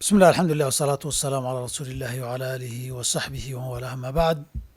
bismi llah alxamdu lilah wasalaatu wasalaamu calaa rasuuli illahi wcala aalihi wa saxbihi waman walaah ama bacd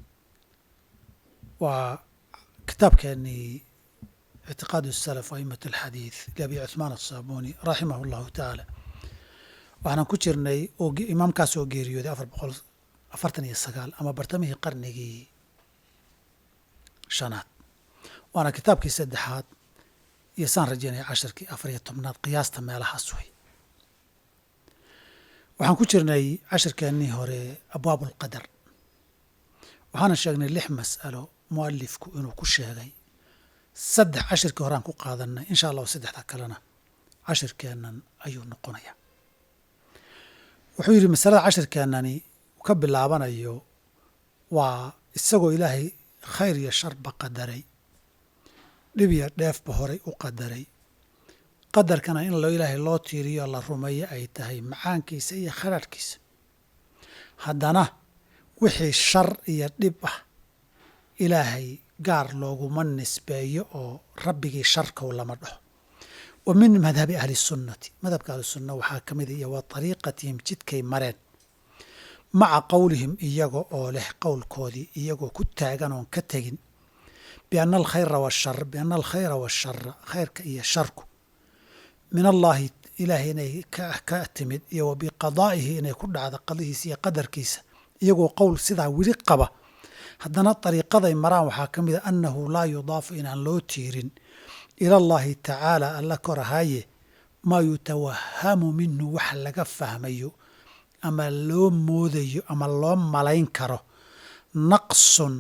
waa kitaabkeenii ictiqaad salaf aimat alxadiid liabi cuثmaan aلsaabuni raximah اllahu tacaala waxaanan ku jirnay imaamkaas oo geeriyooday afar boqol afartan iyo sagaal ama bartamihii qarnigii shanaad waana kitaabkii saddexaad iyo saan rajaynaya cashirkii afar iyo tobnaad qiyaasta meelahaas wey waxaan ku jirnay cashirkeennii hore abwaab ulqadar waxaana sheegnay lix mas'alo mualifku inuu ku sheegay saddex cashirkii horeaan ku qaadanay insha allahu saddexda kalena cashirkeennan ayuu noqonaya wuxuu yidhi masalada cashirkeennani ka bilaabanayo waa isagoo ilaahay khayr iyo sharba qadaray dhib iyo dheefba horay u qadaray qadarkana in lo ilaahay loo tiiriyo la rumeeyo ay tahay macaankiisa iyo khadharhkiisa haddana wixii shar iyo dhib ah ilaahay gaar looguma nisbeeyo oo rabbigii sharkow lama dhaho wa min madhabi ahli sunnati madhabka ahlisunna waxaa ka mida iyo wa ariiqatihim jidkay mareen maca qowlihim iyaga oo leh qowlkoodii iyagoo ku taagan oon ka tegin biana alkhayra washar biana alkhayra washara khayrka iyo sharku min allaahi ilaahay inay ka timid iyo wa biqadaa'ihi inay ku dhacdo qadihiisa iyo qadarkiisa iyagoo qowl sidaa weli qaba haddana dariiqaday maraan waxaa ka mida annahu laa yudaafu inaan loo tiirin ila allahi tacaala alla korahaaye maa yutawahamu minhu wax laga fahmayo ama loo moodayo ama loo malayn karo naqsun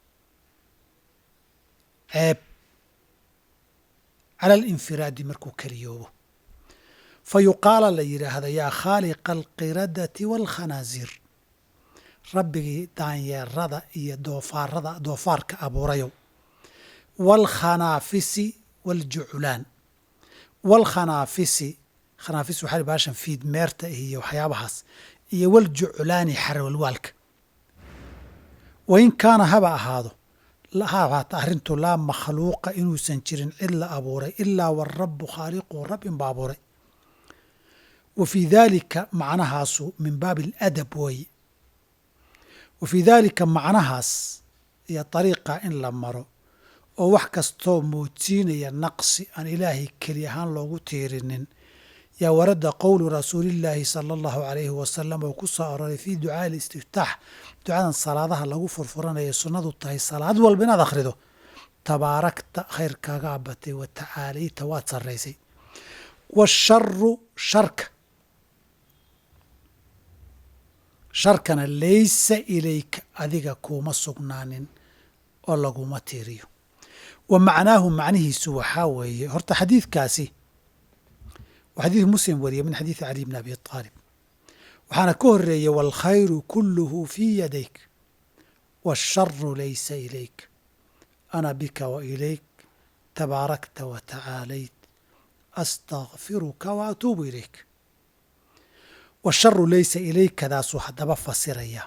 ceeb cala alinfiraadi markuu keliyoobo fa yuqaala la yidhaahda yaa khaaliqa alqiradati waalkhanaasiir rabbigii daanyeerada iyo doofaarada doofaarka abuurayow waalkhanaafisi waaljuclaan waalkhanaafisi khanaafis waxaa baashan fiid meerta iyo waxyaabahaas iyo waljuclaani xarwalwaalka wain kaana haba ahaado ha ahaata arrintu laa makhluuqa inuusan jirin cid la abuuray ilaa warabu khaaliquhu rab inba abuuray wa fii daalika macnahaasu min baabi aladab weeye wa fii daalika macnahaas iyo dariiqa in la maro oo wax kastoo moodsiinaya naqsi aan ilaahay keli ahaan loogu tiirinin yaa warada qowlu rasuulillaahi sala allahu calayhi wasalam oo ku soo aroray fii ducaai alistiftaax ducadan salaadaha lagu furfuranaya sunnadu tahay salaad walba inaad akhrido tabaarakta khayrkaaga abatay wa tacaalayta waad sarraysay waasharu sharka sharkana laysa ilayka adiga kuuma sugnaanin oo laguma tiiriyo wa macnaahu macnihiisu waxaa weeye horta xadiidkaasi waa xadiid muslim wariye min xadiidi cali bni abi aalib waxaana ka horeeyey waalkhayru kuluhu fii yadayk waasharu laysa ilayk ana bika wa ilayk tabaarakta wa tacaalayt astakfiruka wa atuubu ilayk washaru laysa ilaykadaasuu haddaba fasiraya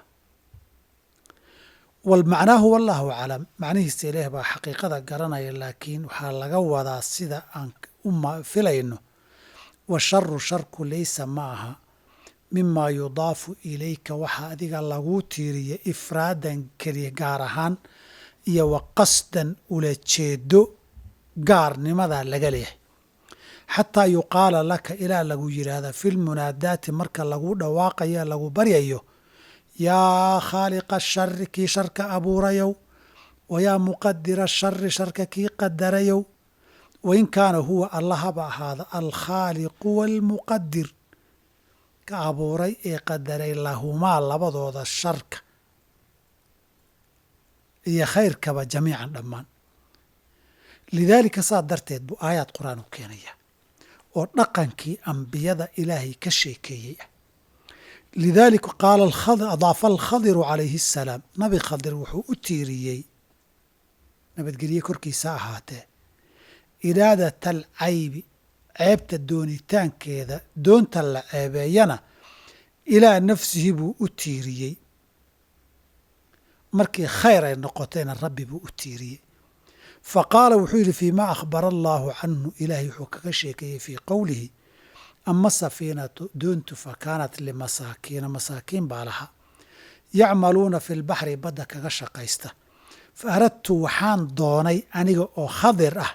walmacnaahu wallahu aclam macnihiisa ilaah baa xaqiiqada garanaya laakiin waxaa laga wadaa sida aan u filayno washaru sharku laysa ma aha mimaa yudaafu ilayka waxaa adiga laguu tiiriya ifraadan keliya gaar ahaan iyo wa qasdan ula jeedo gaarnimadaa laga leeyahay xataa yuqaala laka ilaa lagu yidhaahda fi lmunaadaati marka lagu dhawaaqayo lagu baryayo yaa khaaliqa shari kii sharka abuurayow wa yaa muqadira shari sharka kii qadarayow wain kaana huwa alla haba ahaada alkhaaliqu waalmuqadir ka abuuray ee qadaray lahumaa labadooda sharka iyo khayrkaba jamiican dhammaan lidaalika saa darteed buu aayaad qur-aan u keenaya oo dhaqankii ambiyada ilaahay ka sheekeeyey ah lidaalika qaala adaafa alkhadiru calayhi asalaam nabi khadir wuxuu u tiiriyey nabadgelye korkiisa ahaatee iraadat alcaybi ceebta doonitaankeeda doonta la ceebeeyana ilaa nafsihi buu u tiiriyey markii khayr ay noqotayna rabbi buu u tiiriyey fa qaala wuxuu yidhi fii ma akhbara allaahu canhu ilaahay wuxuu kaga sheekeeyey fii qowlihi ama safiinatu doontu fa kaanat limasaakiina masaakiin baa lahaa yacmaluuna fi lbaxri badda kaga shaqaysta fa aradtu waxaan doonay aniga oo khadir ah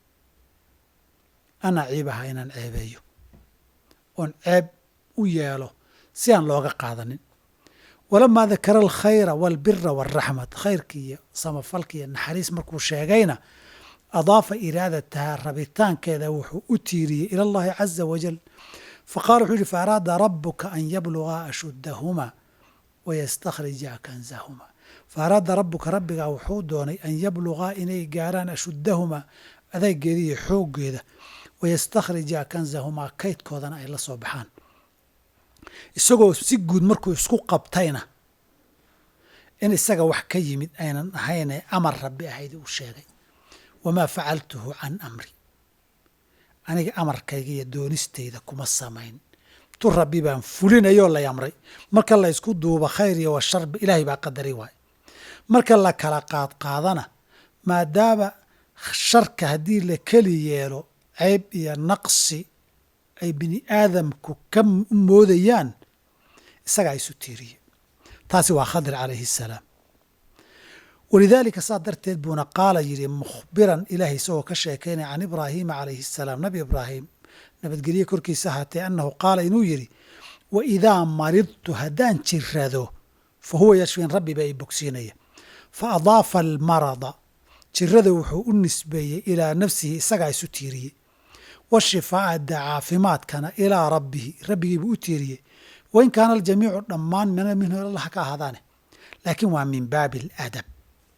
an aciibaha inaan ceebeeyo oon ceeb u yeelo si aan looga qaadanin walamaa dakara alkhayra waalbira waalraxmat khayrki iyo samafalka iyo naxariis markuu sheegayna adaafa iraadataha rabitaankeeda wuxuu u tiiriyey ila allahi caza wajal faqala wuxuu yihi faaraada rabuka an yablugaa ashuddahuma wayastakhrija kanzahuma faaraada rabuka rabbigaa wuxuu doonay an yablugaa inay gaaraan ashuddahuma adeegeeda iyo xooggeeda wayastakhrija kanzahumaa kaydkoodana ay la soo baxaan isagoo si guud markuu isku qabtayna in isaga wax ka yimid aynan ahaynee amar rabbi ahayd uu sheegay wamaa facaltuhu can amri aniga amarkayga iyo doonistayda kuma samayn tu rabbi baan fulinayoo lay amray marka la ysku duubo khayr iyo washarba ilaahay baa qadari waay marka la kala qaadqaadana maadaama sharka haddii la keli yeelo ceyb iyo naqsi ay bini aadamku ka moodayaan isagaa isu tiiriye taasi waa khadir calayhi salaam walidaalika saa darteed buuna qaala yidhi mukhbiran ilaahay isagoo ka sheekaynaya can ibraahiima calayhi salaam nabi ibraahim nabadgelye korkiisa ahaatee annahu qaala inuu yidhi wa idaa maridtu haddaan jirado fa huwa yashfin rabbi baa i bogsiinaya fa adaafa almarada jirada wuxuu u nisbeeyey ilaa nafsihi isagaa isu tiiriyey washifaa'a da caafimaadkana ilaa rabbihi rabbigiibuu u tiiriyey wain kaana aljamiicu dhammaan mina minhu ilalah ka ahaadaane laakiin waa min baabi aladab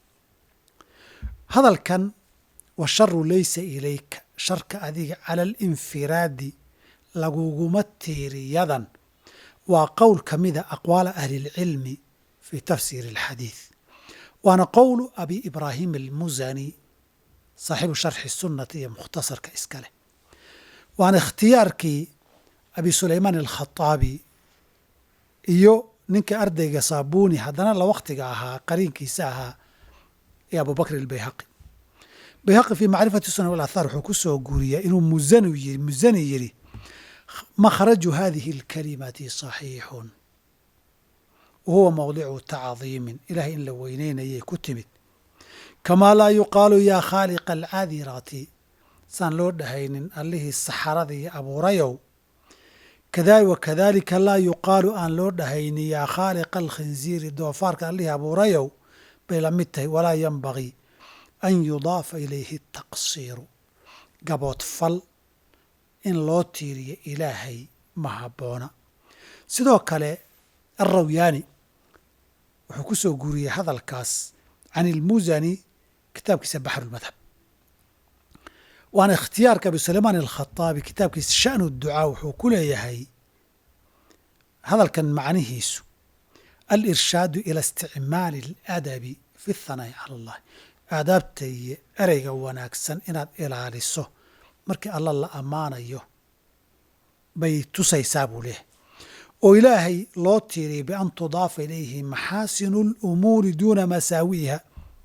hadalkan washaru laysa ilayka sharka adiga cala alinfiraadi laguguma tiiriyadan waa qowl ka mida aqwaala ahli اlcilmi fi tafsiiri اlxadiid waana qowlu abi ibraahim almusani saaxibu sharxi sunnati iyo mukhtasarka iska leh waana ikhtiyaarkii abi sulaymaan alkhaطaabi iyo ninka ardayga saabuni haddana la waktiga ahaa qariinkiisa ahaa ee abubakr albayhaqi bayhaqi fii macrifati sunan walaathaar wuxuu ku soo guuriyaa inuu musani yiri musani yidhi makhraju hadihi alkalimati saxiixun wa huwa mawdicu tacdiimin ilahay in la weyneynayay ku timid kamaa laa yuqaalu yaa khaaliqa alcaadirati saan loo dhahaynin allihii saxarada iyo abuurayow wakadalika laa yuqaalu aan loo dhahaynin yaa khaaliqa alkhinziiri doofaarka allihii abuurayow bay la mid tahay walaa yanbagii an yudaafa ilayhi taqsiiru gaboodfal in loo tiiriyo ilaahay ma habboona sidoo kale alrawyaani wuxuu ku soo guuriyey hadalkaas can ilmusani kitaabkiisa baxrulmadhab waana ikhtiyaarka abi sulaymaan alkhaطaabi kitaabkiisa sha'nu ducaa wuxuu ku leeyahay hadalkan macnihiisu alirshaadu ila isticmaali aladabi fi thanaa'i cala allahi aadaabta iyo ereyga wanaagsan inaad ilaaliso markii alla la ammaanayo bay tusaysaa buu leeyahay oo ilaahay loo tiiriyay bian tudaafa ilayhi maxaasinu lumuuri duuna masaawi'iha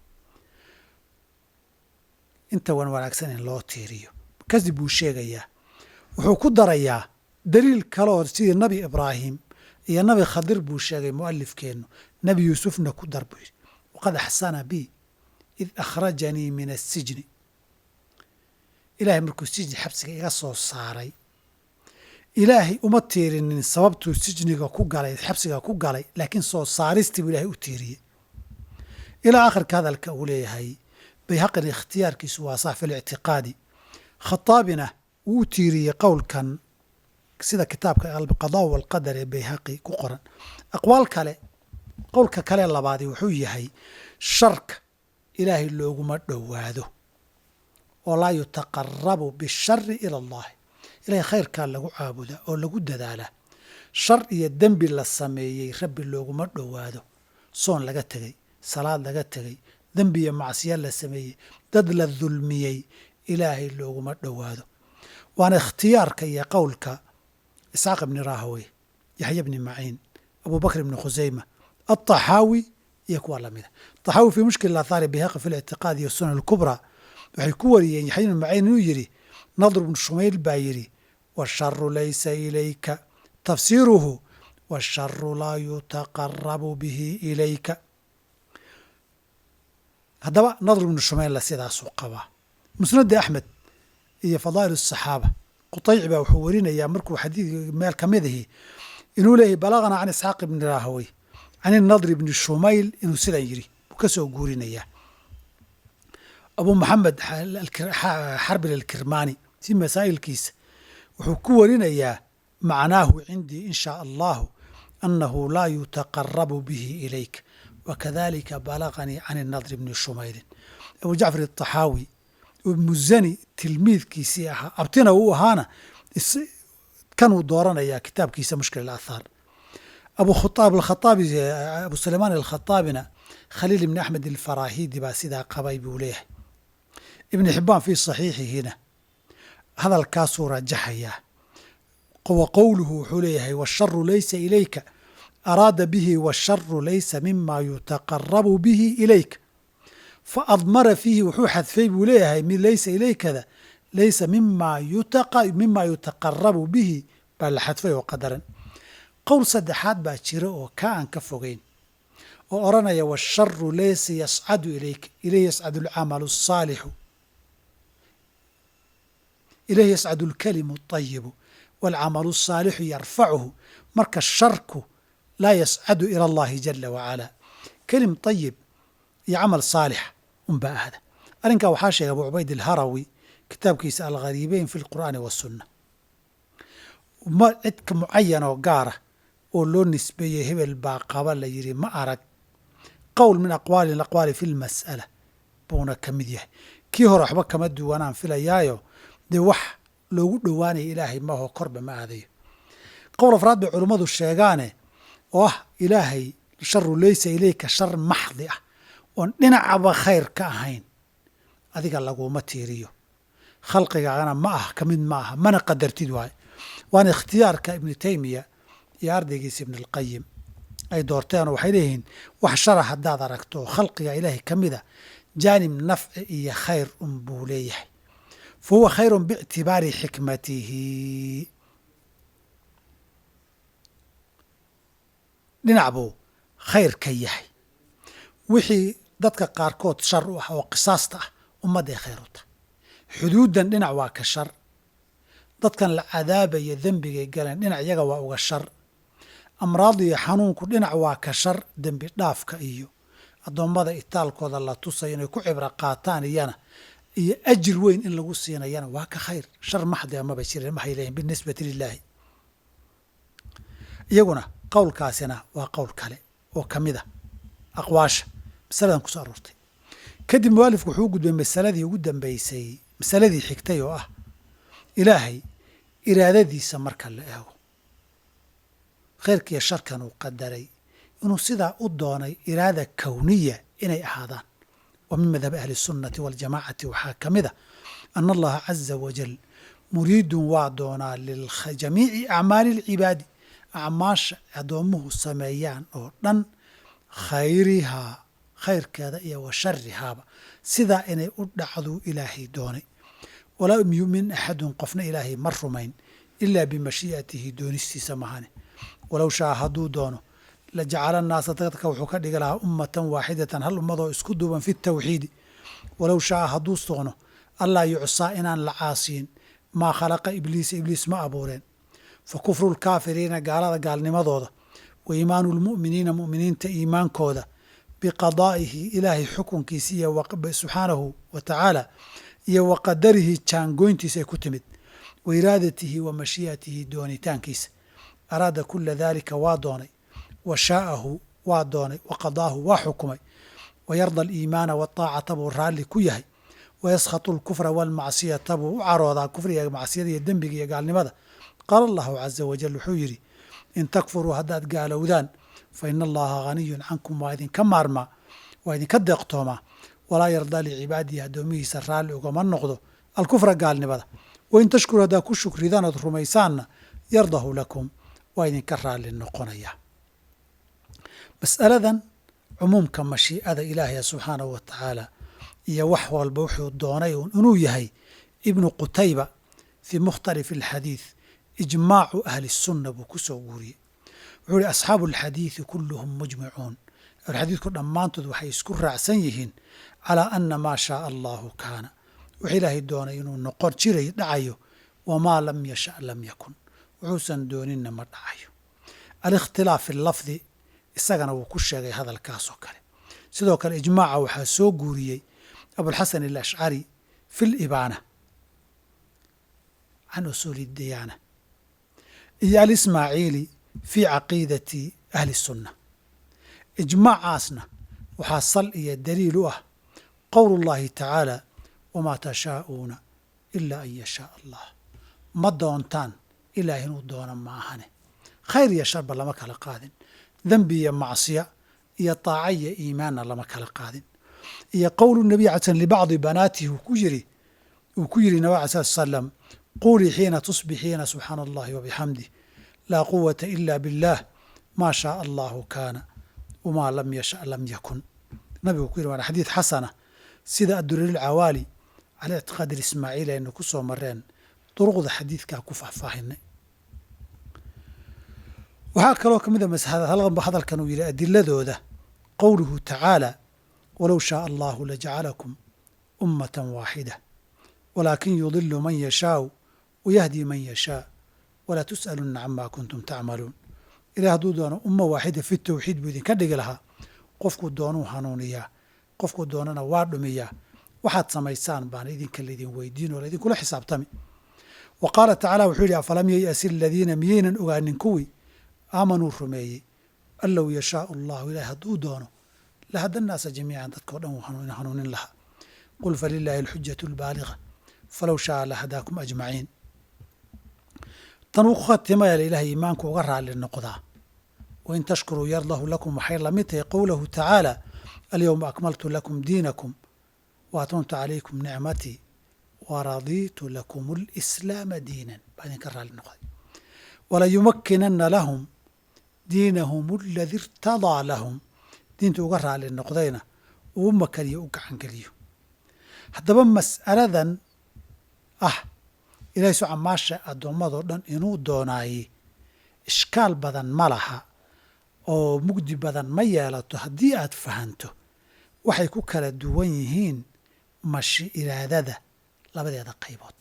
inta wan wanaagsan in loo tiiriyo kadib buu sheegayaa wuxuu ku darayaa daliil kaleoo sidii nabi ibraahim iyo nabi khadir buu sheegay mu'alifkeennu nebi yuusufna ku dar buu yidhi waqad axsana bi id akhrajanii min asijni ilaahay markuu sijni xabsiga iga soo saaray ilaahay uma tiirinin sababtuu sijniga ku galay xabsiga ku galay laakiin soo saaristii buu ilahay u tiiriyey ilaa akhirka hadalka uu leeyahay bayhaqina ikhtiyaarkiisu waa sax fi lictiqaadi khataabina wuu u tiiriyey qowlkan sida kitaabka alqadaa walqadar ee bayhaqi ku qoran aqwaal kale qowlka kale labaadi wuxuu yahay sharka ilaahay looguma dhowaado oo laa yutaqarabu bishari ila allahi ilahay khayrkaa lagu caabudaa oo lagu dadaalaa shar iyo dembi la sameeyey rabbi looguma dhowaado soon laga tegey salaad laga tegey dembi iyo macsiya la sameeyey dad la dulmiyey ilaahay looguma dhowaado waana ikhtiyaarka iyo qowlka isxaaq ibni rahawey yaxya bni maciin abubakr ibni khuseyma alطaxaawi iyo kuwa lamida طaxaawi fii mushkil aathaari bihaqi fi lictiqaad iyo sunan اlkubraa waxay ku wariyeen yaxya ibni maciin inuu yidhi nadr bnu shumayl baa yidhi waasharu laysa ilayka tafsiiruhu waasharu laa yutaqarabu bihi ilayka haddaba nadr ibnu shumaylla sidaasuu qabaa musnadi axmed iyo fadaa'il asaxaaba qutayci baa wuxuu werinayaa markuu xadiidka meel ka mid ahi inuu leeyahy balagana can isxaaq ibni raahawey can inadr ibni shumayl inuu sidan yidhi buu ka soo guurinayaa abu maxamed xarbil alkirmaani si masaa'ilkiisa wuxuu ku warinayaa macnaahu cindii in shaa allahu annahu laa yutaqarabu bihi ilayk wakadalika balaganii can inadr bni shumaylin abu jacfar ataxaawi muzani tilmiidkiisii ahaa abtina uu ahaana kanuu dooranayaa kitaabkiisa mushkil aathaar abu khaaab alkhaaabi abu sulaymaan alkhataabina khaliil ibni axmed alfarahidi baa sidaa qabay buu leeyahay ibni xibaan fii saxiixihina hadalkaasuu rajaxayaa wa qowluhu wuxuu leeyahay washaru laysa ilayka araada bihi washaru laysa mima yutaqarabu bihi ilayka faadmara fiihi wuxuu xadfay buu leeyahay mid laysa ilaykada laysa mima yutaqarabu bihi baa la xadfay oo qadaran qowl saddexaad baa jira oo ka aan ka fogeyn oo odhanaya washaru laysa yascadu ilayka ilayhi yascadu alcamalu asaalixu ilayhi yascadu alkalimu alayibu waalcamalu asaalixu yarfacuhu marka sharku laa yascadu ila allahi jala wacala kelim ayib iyo camal saalix unbaa ahda arrinkaa waxaa sheegay abu cubayd alharawi kitaabkiisa alghariibeyn fi lqur'aani wasunna ma cidka mucayan oo gaara oo loo nisbeeyey hebel baa qaba la yidhi ma arag qowl min aqwaali aqwaali fi lmas'ala buuna ka mid yahay kii hore waxba kama duwanaan filayaayo dee wax loogu dhowaanaya ilaahay maahoo korba ma aadayo qowl afraad bay culummadu sheegaane oo ah ilaahay sharu laysa ilayka shar maxdi ah oon dhinacaba khayr ka ahayn adiga laguma tiiriyo khalqigaagana ma ah ka mid ma aha mana qadartid waayo waana ikhtiyaarka ibnu taymiya iyo ardaygiisa ibn alqayim ay doorteenoo waxay leeyihiin wax shara haddaad aragto oo khalqiga ilaahay ka mid a jaanib nafci iyo khayr un buu leeyahay fa huwa khayrun biictibaari xikmatihi dhinac buu khayr ka yahay wixii dadka qaarkood shar u ah oo qisaasta ah ummadday khayr u tahay xuduuddan dhinac waa ka shar dadkan la cadaabaya dembigay galeen dhinac iyaga waa uga shar amraad iyo xanuunku dhinac waa ka shar dembi dhaafka iyo addoommada itaalkooda la tusayo inay ku cibro qaataan iyana iyo ajir weyn in lagu siinayana waa ka khayr shar maxdi amaba jirin maxay leeyihin binisbati lilaahi iyaguna qowlkaasina waa qowl kale oo ka mid a aqwaasha masaladan kusoo aroortay kadib mualifku wuxuu u gudbay masaladii ugu dambeysay masaladii xigtay oo ah ilaahay iraadadiisa marka la eego khayrkiiyo sharkan uu qadaray inuu sidaa u doonay iraada kowniya inay ahaadaan wa min madhabi ahli sunnati waljamaacati waxaa ka mid a ana allaha caza wajal muriidun waa doonaa lijamiici acmaali alcibaadi acmaasha addoommuhu sameeyaan oo dhan khayrihaa khayrkeeda iyo wa sharihaaba sidaa inay u dhacduu ilaahay doonay walaa yumin axadun qofna ilaahay ma rumayn ilaa bimashii'atihi doonistiisa mahane walow shaa hadduu doono la jacala naasa dadka wuxuu ka dhigi lahaa ummatan waaxidatan hal ummadoo isku duuban fi tawxiidi walow shaa hadduu doono allaa yucsaa inaan la caasiyin maa khalaqa ibliisa ibliis ma abuureen fa kufru lkaafiriina gaalada gaalnimadooda wa iimaanu lmu'miniina mu'miniinta iimaankooda biqadaa'ihi ilaahay xukunkiisa iyo subxaanahu wa tacaala iyo wa qadarihi jaangoyntiisa ay ku timid wa iraadatihi wa mashii'atihi doonitaankiisa araada kula daalika waa doonay wa shaa'ahu waa doonay wa qadaahu waa xukumay wa yarda aliimaana waaطaacata buu raalli ku yahay wa yaskhatu alkufra waalmacsiyata buu u caroodaa kufriga macsiyada iyo dembiga iyo gaalnimada qaala allahu caza wajal wuxuu yidhi in takfuruu haddaad gaalowdaan fa ina allaha haniyun cankum waa idinka maarmaa waa idinka deeqtoomaa walaa yardaa licibaadihi addoomihiisa raalli ugama noqdo alkufra gaalnimada wain tashkuru haddaa ku shukridaan ood rumaysaanna yardahu lakum waa idinka raalli noqonaya mas'aladan cumuumka mashii'ada ilaahaya subxaanahu wa tacaala iyo wax walba wuxuu doonay inuu yahay ibnu qutayba fii mukhtalif alxadiid ijmaacu ahli sunna buu ku soo guuriyey wuxuu ihi asxaabu alxadiidi kulluhum mujmicuun xadiidku dhammaantood waxay isku raacsan yihiin calaa ana maa shaaa allahu kaana wix ilaahay doonay inuu noqon jiray dhacayo wamaa lam yasha lam yakun wuxuusan dooninna ma dhacayo alikhtilaaf fi lafdi isagana wuu ku sheegay hadalkaasoo kale sidoo kale ijmaaca waxaa soo guuriyey abulxasan alashcari fi libaana can usuuli diyaana iyo alismaaciili fii caqiidati ahli sunna ijmaacaasna waxaa sal iyo daliil u ah qowl llahi tacaala wamaa tashaa'uuna ilaa an yashaa allah ma doontaan ilaah inuu doono ma ahane khayr iyo sharba lama kala qaadin dembi iyo macsiya iyo taaca iyo iimaanna lama kala qaadin iyo qowlu nabiy ala sl libacdi banaatihi uu ku yiri uu ku yidhi nabig ala slat salam quulii xiina tusbixiina subxaana allahi wabixamdih laa quwata ila biاllah maa shaaa allahu kaana wamaa lam yasha lam yakun nabigu ku yiri waana xadiid xasana sida addureer cawaali cala ictiqaadi ismaaciil aynu ku soo mareen duruqda xadiidkaa ku faahfaahinay waxaa kaloo ka mid a hadalkan uu yidhi adiladooda qowluhu tacaala walow shaaa allahu lajacalakum ummata waaxida walaakin yudilu man yashaau wayahdi man yashaa walaa tus'aluna cama kuntum tacmaluun ilahi hadduu doono umma waaxida fi tawxiid buu idinka dhigi lahaa qofkuu doonuu hanuuniyaa qofkuu doonana waa dhumiyaa waxaad samaysaan baana idinka laydin weydiin oo laydinkula xisaabtami wa qaala tacala wuxuu yidhi afalam yay'asi aladiina miyaynan ogaanin kuwii aamanuu rumeeyey an low yashaau allahu ilahi hadduu doono lahada naasa jamiican dadkao dhan wuu hanuunin lahaa qul falilaahi alxujatu albaaliga falow shaaa lahadaakum ajmaciin tan uu ku khatimaya ilahay iimaanku uga raali noqdaa wain tashkuruu yardahu lakum waxay lamid tahay qowlahu tacaala alyowma akmaltu lakum diinakum wa atmamtu calaykum nicmatii wa radiitu lakum alislaama diinan baa idinka raali noqday walayumakkinana lahum diinahum aladii irtadaa lahum diinta uga raali noqdayna uu makaniyo u gacangeliyo haddaba mas'aladan ah ilahay su camaasha addoommadoo dhan inuu doonaaye ishkaal badan ma laha oo mugdi badan ma yeelato haddii aad fahanto waxay ku kala duwan yihiin mashi iraadada labadeeda qaybood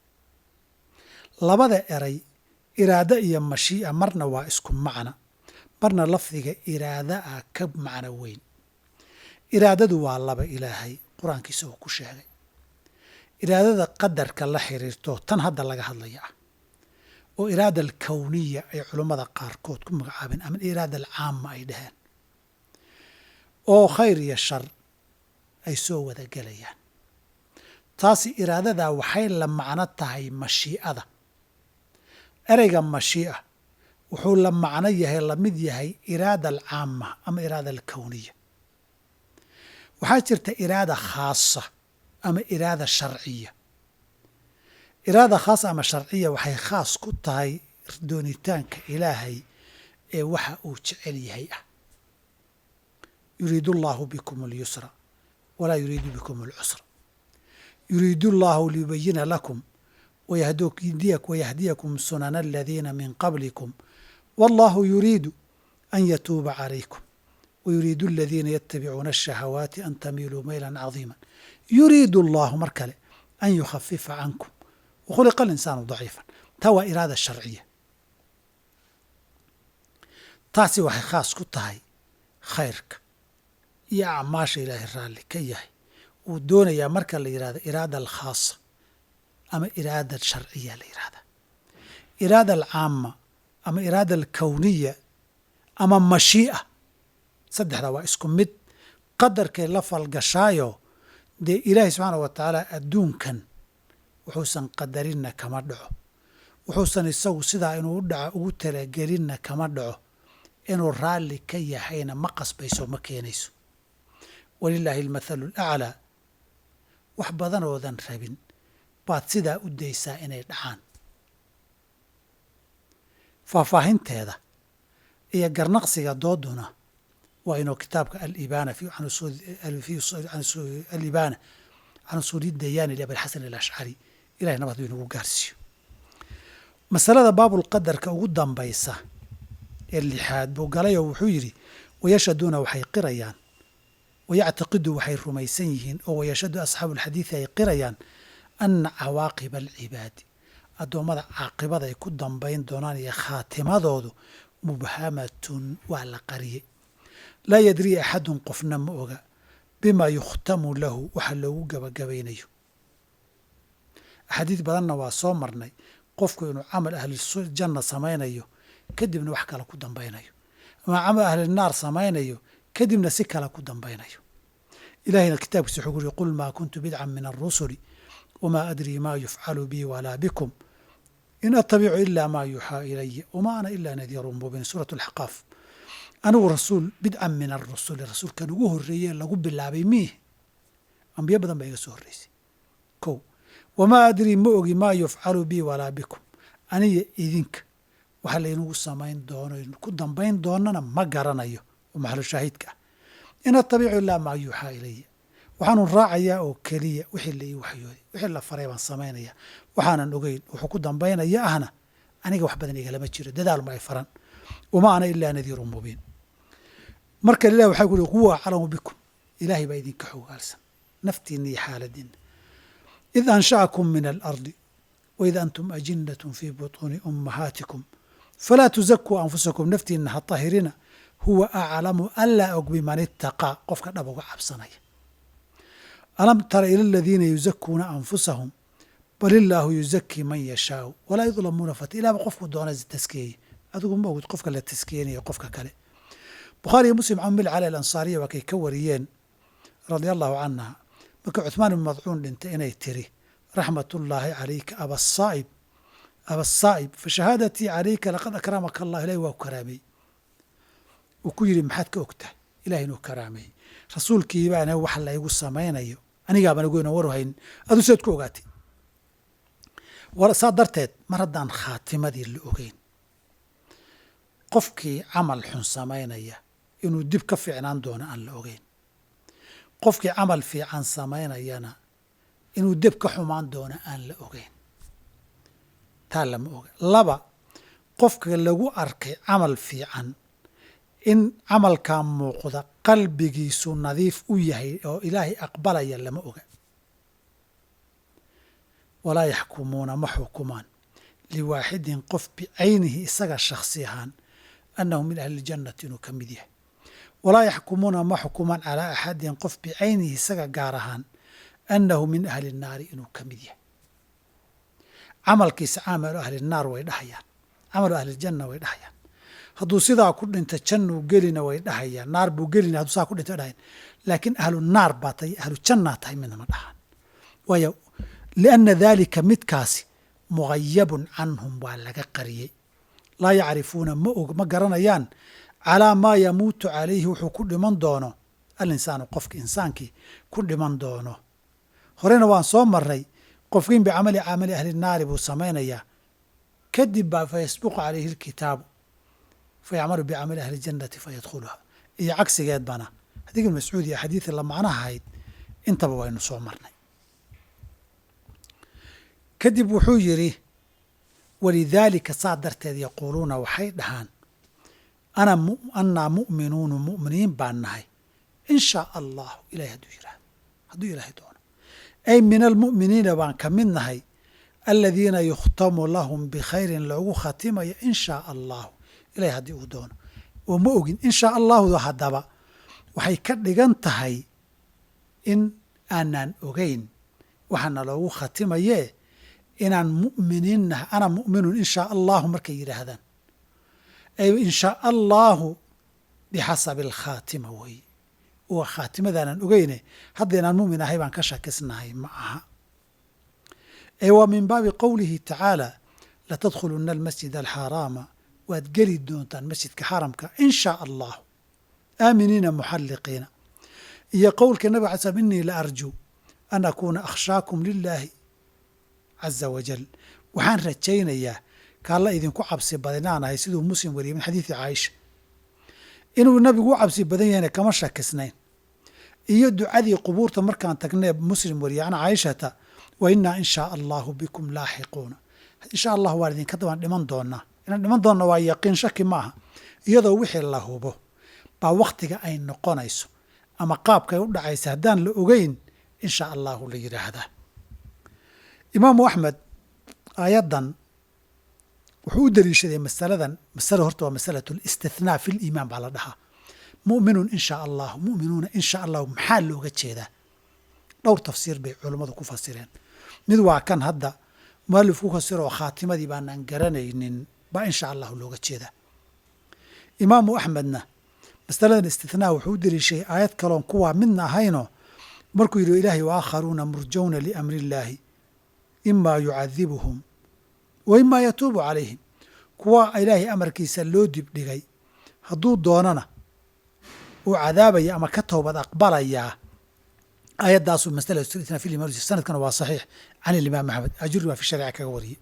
labada eray iraado iyo mashii'a marna waa isku macna marna lafdiga iraada ah ka macno weyn iraadadu waa laba ilaahay qur-aankiisa uu ku sheegay iraadada qadarka la xiriirto tan hadda laga hadlaya ah oo iraada alkowniya ay culummada qaarkood ku magacaabeen ama iraada alcaama ay dhaheen oo khayr iyo shar ay soo wada gelayaan taasi iraadadaa waxay la macno tahay mashii'ada ereyga mashii'a wuxuu la macno yahay la mid yahay iraada alcaama ama iraada alkowniya waxaa jirta iraada khaasa ama iraada sharciya iraada khaasa ama sharciya waxay khaas ku tahay doonitaanka ilaahay ee waxa uu jecel yahay ah yuriidu allahu bikum alyusra walaa yuriidu bikum alcusra yuriidu allahu liyubayina lakum wayahdiyakum sunana aladiina min qablikum wallahu yuriidu an yatuuba calaykum wayuriidu aladiina yatabicuuna ashahawaati an tamiiluu maylan cadiima yuriidu allahu mar kale an yukhafifa cankum wakhuliqa alinsaanu daciifan taa waa iraada sharciya taasi waxay khaas ku tahay khayrka iyo acmaasha ilaahay raalli ka yahay wuu doonayaa marka la yidhahdo iraada alkhaasa ama iraada sharciya la yidhahda iraada alcaama ama iraada alkowniya ama mashii'a saddexdaa waa isku mid qadarkay la falgashaayo dee ilaahay subxaana wa tacaala adduunkan wuxuusan qadarinna kama dhaco wuxuusan isagu sidaa inuu dhaco ugu talagelinna kama dhaco inuu raalli ka yahayna ma qasbayso ma keenayso walilaahi almathalu alaclaa wax badanoodan rabin baad sidaa u daysaa inay dhacaan faahfaahinteeda iyo garnaqsiga dooduna waa inuu kitaabka alibaana alibaana can usuuli dayaani liabilxasan alashcari ilahay nabad inagu gaarsiiyo masalada baabulqadarka ugu dambaysa ee lixaad buu galayoo wuxuu yidhi wayashaduuna waxay qirayaan wayactaqidu waxay rumaysan yihiin oo wayashhadu asxaabu alxadiidi ay qirayaan ana cawaaqiba alcibaadi addoommada caaqibada ay ku dambayn doonaan iyo khaatimadoodu mubhamatun waa la qariyey laa yadrii axadun qofna ma oga bima yukhtamu lahu waxa loogu gabagabaynayo axaadiid badanna waa soo marnay qofku inuu camal ahlijanna samaynayo kadibna wax kale ku dambaynayo ama camal ahlinaar samaynayo kadibna si kale ku dambaynayo ilahayna kitaabkiisa wuxuu uri qul maa kuntu bidcan min arusuli wamaa adrii maa yufcalu bii walaa bikum in atabicu ila maa yuuxaa ilaya wama ana ila nadiirun mubiin suurat alxaqaaf anigu rasuul bidcan min arusuli rasuulkan ugu horreeye lagu bilaabay miih ambiyo badan baa iga soo horreysay ko wamaa adrii ma ogi maa yufcalu bii walaa bikum aniya idinka waxa laynagu samayn doono ku dambayn doonana ma garanayo oo maxalu shaahidka ah in atabicu ilaa maa yuuxaa ilaya waxaanu raacayaa oo keliya wixii la ii waxyooday wixii la faray baan samaynaya waxaanan ogeyn wuxuu ku dambaynaya ahna aniga wax badan igalama jiro dadaalma ay faran wama ana ilaa nadiirun mubiin marka ilah waxaa ku uri huwa aclamu bikum ilaahay baa idinka xogaalsan naftiina iyo xaaladiina id ansha'akum min alardi waid antum ajinatun fii butuuni ummahaatikum falaa tuzakuu anfusakum naftiina ha tahirina huwa aclamu anlaa og biman itaqaa qofka dhab uga cabsanaya alam tara ila aladiina yuzakuuna anfusahum bal illaahu yuzakii man yashaau walaa yudlamuuna fat ilaaba qofku doona taskeeye adigu ma ogid qofka la taskeynaya qofka kale bukhaariyo muslim can mil cali alansaariya waa kay ka wariyeen radia allahu canha markii cuثmaan ibn madcuun dhintay inay tiri raxmat ullaahi calayka abasaa'ib abasaa'ib fashahaadatii calayka laqad akramaka allah ilahi waa ku karaameeyey uu ku yidhi maxaad ka ogtahay ilahi inuu karaameeyey rasuulkii baana wax laygu samaynayo anigaabaan ogeyn oo war haynin aduu seed ku ogaatay saa darteed mar haddaan khaatimadii la ogeyn qofkii camal xun samaynaya inuu dib ka fiicnaan doono aan la ogeyn qofkii camal fiican samaynayana inuu deb ka xumaan doono aan la ogeyn taa lama oga laba qofka lagu arkay camal fiican in camalkaa muuqda qalbigiisu nadiif u yahay oo ilaahay aqbalaya lama oga walaa yaxkumuuna ma xukumaan liwaaxidin qof bicaynihi isaga shakhsi ahaan annahu min ahli ljannati inuu ka mid yahay walaa yaxkumuuna ma xukumaan calaa axadin qof bicaynihi isaga gaar ahaan annahu min ahli nnaari inuu ka mid yahay camalkiisa camalu ahli naar way dhahayaan camalu ahlijanna way dhahayaan hadduu sidaa ku dhinta jannuu gelina way dhahayaan naar buu gelina hadduu sidaa ku dhinta way dhahayaan laakiin ahlu naar baa tahay ahlu jannaa tahay midna ma dhahaan waayo lianna daalika midkaasi mugayabun canhum waa laga qariyey laa yacrifuuna ma og ma garanayaan calaa maa yamuutu calayhi wuxuu ku dhiman doono alinsaanu qofka insaankii ku dhiman doono horena waan soo marray qofkiin bicamali camali ahli naari buu samaynayaa kadib baa fayasbiqu calayhi lkitaabu fayacmalu bicamali ahli jannati fayadkhuluha iyo cagsigeed bana xadiik ibn mascuud iyo axaadiidii la macnaha ahayd intaba waynu soo marnay kadib wuxuu yidhi walidaalika saa darteed yaquuluuna waxay dhahaan ana annaa mu'minuunu mu'miniin baan nahay in shaa allahu ilahay hadduu yidhahdo hadduu ilaahay doono ay min almu'miniina baan ka mid nahay aladiina yukhtamu lahum bikhayrin loogu khatimayo in shaa allahu ilahay haddii uu doono oo ma ogin in shaa allahu haddaba waxay ka dhigan tahay in aanaan ogeyn waxaana loogu khatimayee inaan mu'miniin nahay ana mu'minun in shaa allahu markay yidhaahdaan ay in shaa allahu bixasabi alkhaatima weeye waa khaatimadaanaan ogeyne hadda inaan mu'min ahay baan ka shakisnahay ma aha ee waa min baabi qowlihi tacaala latadkhuluna almasjid alxaaraama waad geli doontaan masjidka xaramka in shaa allahu aaminiina muxalliqiina iyo qowlka nabig ala slm inii la arjuu an akuuna akhshaakum lilaahi caza wajal waxaan rajaynayaa kaalla idinku cabsi badinaanahay siduu muslim wariyay min xadiidi caaisha inuu nabigu u cabsi badan yahayna kama shakisnayn iyo ducadii qubuurta markaan tagnee muslim wariyay can caaishata wa innaa in shaa allahu bikum laaxiquuna insha allah waan idinka waan dhiman doonaa inaan dhiman doonna waa yaqiin shaki ma aha iyadoo wixii la hubo baa wakhtiga ay noqonayso ama qaabkay u dhacaysa haddaan la ogeyn insha allahu la yidhaahdaa imaamu axmed aayaddan wuxuu u daliishaday masaladan masale horta waa masalatu listithnaa fi liimaan baa la dhahaa mu'minun in shaa allahu mu'minuuna in shaa allahu maxaa looga jeedaa dhowr tafsiir bay culummadu ku fasireen mid waa kan hadda mualif ku fasiroo khaatimadii baanaan garanaynin baa in sha allahu looga jeedaa imaamu axmedna masaladan istithnaa wuxuu u deliishay aayad kaloon kuwaa midna ahaynoo markuu yidhi ilaahay waakharuuna murjawna liamri illaahi imaa yucadibuhum wa imaa yatuubu calayhim kuwa ilaahay amarkiisa loo dibdhigay hadduu doonana uu cadaabaya ama ka toobad aqbalayaa aayaddaasuu masala istithnaa fi liman sanadkana waa saxiix can ilimaam axmed ajuri baa fi shariica kaga wariyey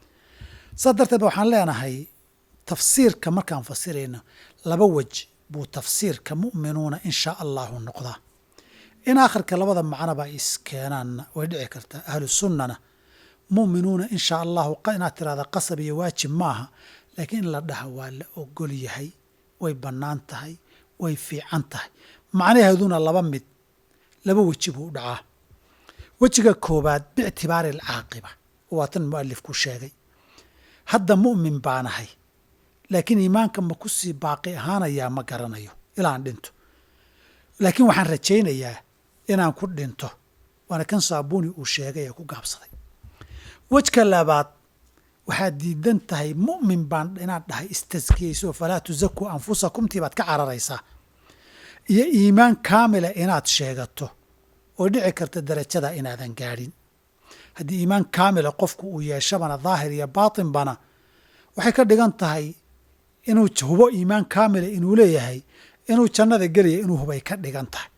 saas darteed ba waxaan leenahay tafsiirka markaan fasirayno laba wej buu tafsiirka mu'minuuna in shaa allahu noqdaa in aakhirka labada macnoba ay iskeenaanna way dhici kartaa ahlu sunnana mu'minuuna in shaa allahu inaad tirahda qasab iyo waajib maaha laakiin in la dhaha waa la ogol yahay way bannaan tahay way fiican tahay macnaheeduna laba mid laba weji buu u dhacaa wejiga koobaad biictibaari alcaaqiba waa tan mu'alifku sheegay hadda mu'min baanahay laakiin iimaanka ma ku sii baaqi ahaanayaa ma garanayo ilaan dhinto laakiin waxaan rajaynayaa inaan ku dhinto waana kan saabuuni uu sheegay ee ku gaabsaday wejka labaad waxaad diidan tahay mu'min baan inaad dhahay istaskiyeyso falaa tusakuu anfusakumtii baad ka cararaysaa iyo iimaan kaamila inaad sheegato oo dhici karta darajada inaadan gaadhin haddii iimaan kaamila qofku uu yeeshabana daahir iyo baatinbana waxay ka dhigan tahay inuu hubo iimaan kaamila inuu leeyahay inuu jannada gelaya inuu hubay ka dhigan tahay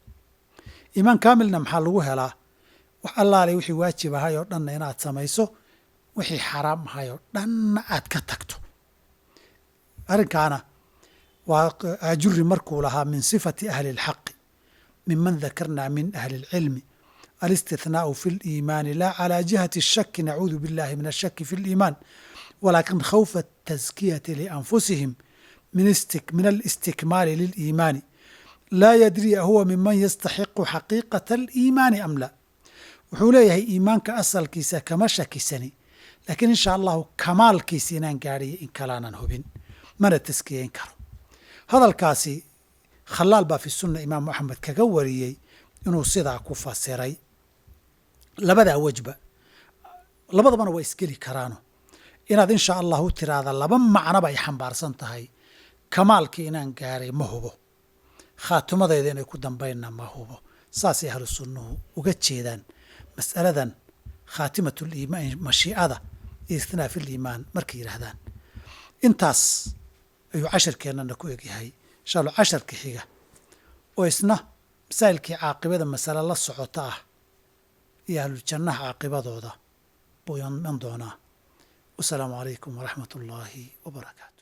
iimaan kaamilna maxaa lagu helaa wax allaale wixii waajib ahay oo dhanna inaad samayso wixii xaraam ahay oo dhanna aad ka tagto arrinkaana waa ajuri markuu lahaa min sifati ahli اlxaqi miman dakarna min ahli اlcilmi alistithnaau fi اliimaani la calى jihati الshaki nacuudu biاllahi min الshaki fi اliimaan walakin khawfa الtaskiyati lianfusihim min alistikmaali liliimaani laa yadri ahuwa miman yastaxiqu xaqiiqata aliimaani am la wuxuu leeyahay iimaanka asalkiisa kama shakisani laakiin insha allahu kamaalkiisa inaan gaadhiyo in kalaanan hubin mana taskiyeyn karo hadalkaasi khalaal baa fi sunna imaamu axmed kaga wariyey inuu sidaa ku fasiray labadaa wejba labadabana waa isgeli karaano inaad insha allahu tiraahda laba macnoba ay xambaarsan tahay kamaalkii inaan gaaray ma hubo khaatimadeeda inay ku dambaynna ma hubo saasay ahlu sunnuhu uga jeedaan mas'aladan khaatimatliimaan mashiicada iyo istinaa fi liimaan markay yidhaahdaan intaas ayuu casharkeennana ku egyahay insha allah casharka xiga oo isna masaa'ilkii caaqibada masale la socota ah iyo ahluljannaha caaqibadooda buu iman doonaa wasalaamu calaykum waraxmat ullaahi wabarakaatu